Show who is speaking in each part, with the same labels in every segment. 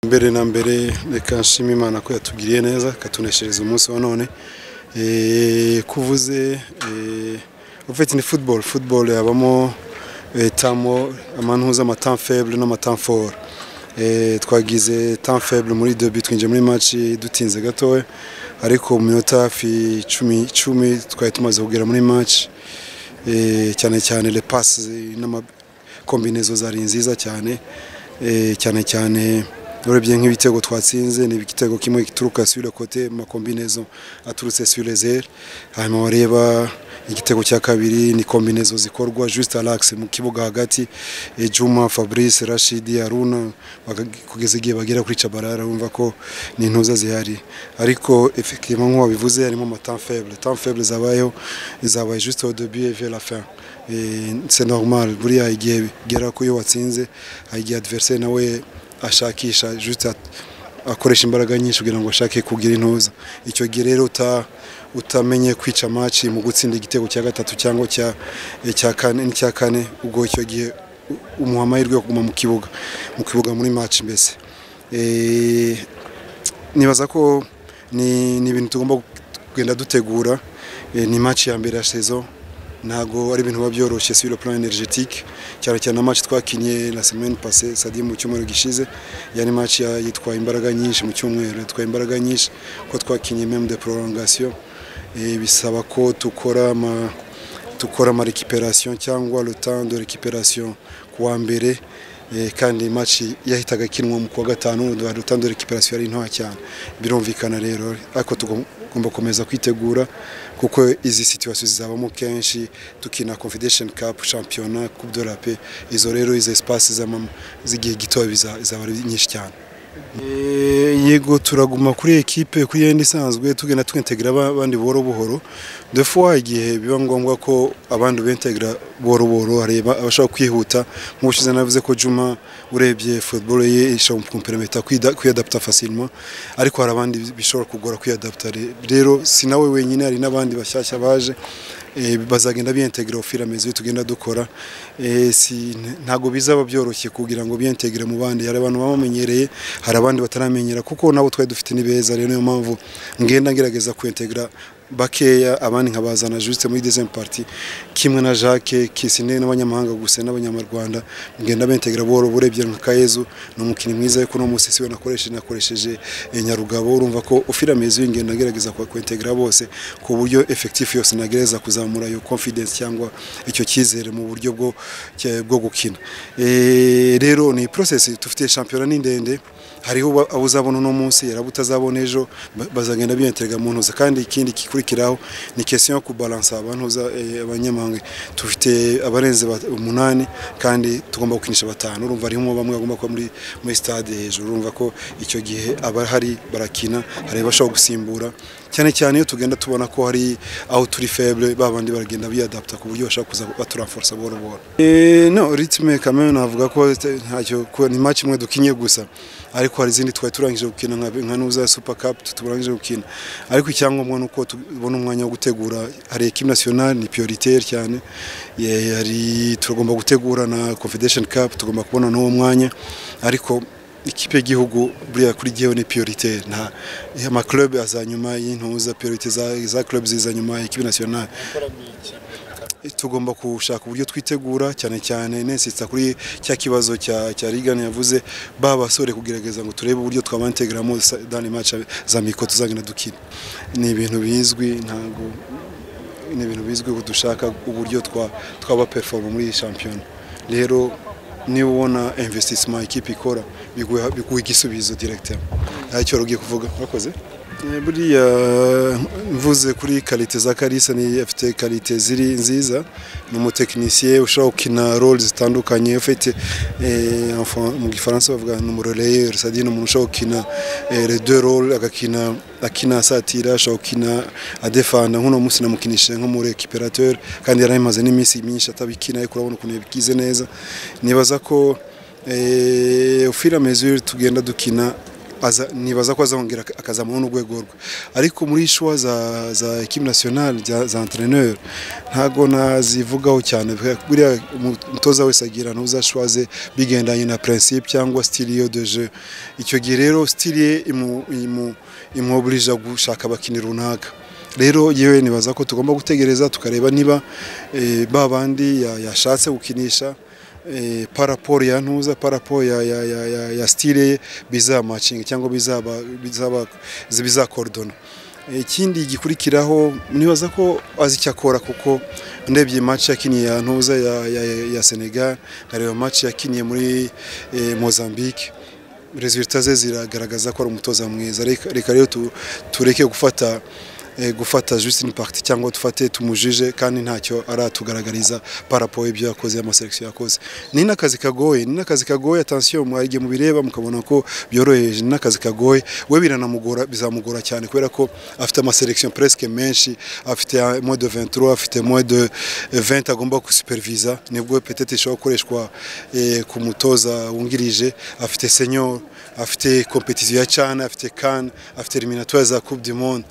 Speaker 1: mbere na mbere reka nshima imana ko yatugiriye neza ikatuneshereza umunsi wa none kuvuze ufite ni football football yabamo tamo amanuza amatam faible n'amatam fort twagize temps faible muri derby twinjiye muri match dutinze gatoya ariko mu minota hafi icumi icumi twari tumaze kugera muri match cyane cyane le passes n'amakombinezo zari nziza cyane cyane cyane urebye nk'ibitego twatsinze ni igitego kimwe gituruka sur le côté makombinezo aturutse sur les ailes hanyuma wareba igitego cya kabiri ni kombinezo zikorwa juste alax mu kibuga hagati e Juma Fabrice Rashidi Aruna kugeza igihe bagera kuri Chabarara bumva ko ni intuza zihari ariko effectivement nko babivuze harimo ama temps faible temps faible zabayeho zabaye juste au début et vers la fin c'est normal buriya igihe gera ko iyo watsinze igihe adversaire nawe ashakisha juste akoresha imbaraga nyinshi kugira ngo ashake kugira intuza icyo gihe rero uta utamenye kwica maci mu gutsinda igitego cya gatatu cyangwa cya kane n'icya kane ubwo icyo gihe umuha amahirwe yo kuguma mu kibuga mu kibuga muri maci mbese nibaza ko ni ibintu tugomba kugenda dutegura ni maci ya mbere ya sezo ntabwo ari ibintu biba byoroshye sur le plan energetique cyane cyane amaci twakinye la semaine passée sadi mu cyumweru gishize yani match yitwaye imbaraga nyinshi mu cyumweru yitwaye imbaraga nyinshi ko twakinye même de prolongation bisaba ko tukora ama tukora ama récupération cyangwa le temps de récupération kuwa mbere kandi match yahitaga ikinwa mu kuwa gatanu le temps de récupération yari ntoya cyane birumvikana rero ariko tugomba gukomeza kwitegura kuko izi situation zizabamo kenshi tukina Confederation Cup championnat Coupe de la Paix izo rero izi espace z'amama zigiye gitoya bizaba ari nyinshi cyane yego turaguma kuri ekipe kuri yenda isanzwe tugenda twintegra abandi buhoro buhoro de fois igihe biba ngombwa ko abandi bentegra buhoro buhoro areba abashaka kwihuta nk'ubushize navuze ko Juma urebye football ye ishobora kumpermeta kwiyadapta facilement ariko hari abandi bishobora kugora kwiyadapta rero si nawe wenyine hari n'abandi bashyashya baje bazagenda biyentegra ofira mezi tugenda dukora ntago bizaba byoroshye kugira ngo biyentegre mu bandi hari abantu bamenyereye hari abandi bataramenyera kuko nabo twari dufite ni beza rero niyo mpamvu ngenda ngerageza kuyentegra bakeya abandi nkabazana juste muri deuxième partie kimwe na Jacques Kisine n'abanyamahanga gusa n'abanyarwanda mgenda bentegra boro burebye nka Kayezu n'umukini mwiza yuko no musisi we nakoresheje nakoresheje Nyarugabo urumva ko ufira mezi ingenda ngerageza kwa kwentegra bose ku buryo effectif yose nagereza kuzamura yo confidence cyangwa icyo cyizere mu buryo bwo bwo gukina e, rero ni process tufite championnat ni ndende hariho abo uzabona uno munsi yaraba utazabona ejo bazagenda biyenterega mu ntuza kandi ikindi gikurikiraho ni question yo kubalansa abantuza abanyamahanga tufite abarenze umunani kandi tugomba gukinisha batanu urumva harimo bamwe bagomba kuba muri muri stade hejuru urumva ko icyo gihe abahari barakina hari abashobora gusimbura cyane cyane iyo tugenda tubona ko hari aho turi faible babandi baragenda biyadapta ku buryo bashaka kuza baturanforce buhoro buhoro eh no rytme kamwe navuga ko ntacyo ni match imwe dukinye gusa ariko hari izindi twari turangije gukina nka nuza super cup tuturangije gukina ariko icyangombwa nuko tubona umwanya wo gutegura hari equipe nationale ni prioritaire cyane hari turagomba gutegura na confederation cup tugomba kubona n'uwo mwanya ariko ikipe y'igihugu buriya kuri gihe ni priorite nta ama club azanyuma y'intuza priorite za za club ziza nyuma ikipe nationale tugomba gushaka uburyo twitegura cyane cyane nesitsa kuri cya kibazo cya cya Ligan yavuze ba basore kugerageza ngo turebe uburyo twabantegramo dans les matchs za miko tuzagenda dukina ni ibintu bizwi ntago ni ibintu bizwi ko dushaka uburyo twa twaba performa muri shampiyona rero niba ubona investissement ikipe ikora biguha igisubizo directeur ntacyo rugiye kuvuga murakoze buriya mvuze kuri karite za karisa ni afite karite ziri nziza ni umutekinisiye ushobora gukina role zitandukanye ufite mu gifaransa bavuga ni umuroreye sadi ni umuntu ushobora gukina deux role agakina akina asatira ashobora gukina adefanda nk'uno munsi namukinishije nk'umure ekiperateur kandi yari amaze n'iminsi myinshi atabikina ariko urabona ukuntu yabigize neza nibaza ko ufira mesure tugenda dukina aza nibaza ko azongera ak- akazamura n'urwego rwe ariko muri shuwa za za equipe nationale za- za entraîneur ntago nazivugaho cyane buriya umutoza wese agira ntuzashwaze bigendanye na principe cyangwa style yo de jeu icyo gihe rero style ye imu- imu- imwoburija gushaka abakinnyi runaka rero yewe nibaza ko tugomba gutegereza tukareba niba eh, ba bandi ya- yashatse gukinisha eh, paraporo ya ntuza paraporo ya, ya, ya, ya, ya stile ye bizamacinga cyangwa bizaba bizaba bizakorodona ikindi gikurikiraho nibaza ko azi icyo akora kuko ndebye match yakiniye ya ntuza ya, ya, ya Senegal nkareba match yakiniye muri eh, Mozambique resultat ze ziragaragaza ko ari umutoza mwiza Reka- reka rero tu- tureke gufata eh, gufata Justin Part cyangwa dufate tumujije kandi ntacyo aratugaragariza parapo ibyo yakoze amaselekisiyo yakoze ni n'akazi kagoye ni n'akazi kagoye atansiyo mwarijye mubireba mukabona ko byoroheje ni n'akazi kagoye we biranamugora bizamugora cyane kubera ko afite amaselekisiyo presque menshi afite ah, moins de 23 afite moins de 20 agomba gusuperiviza nibwo peut-être ishobora gukoreshwa eh, ku mutoza wungirije afite senior afite competition ya cyane afite CAN afite eliminatoire za Coupe du Monde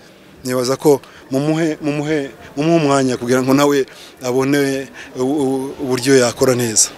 Speaker 1: nibaza ko mumuhe mumuhe mumuhe umwanya kugira ngo nawe abone u- u- uburyo yakora neza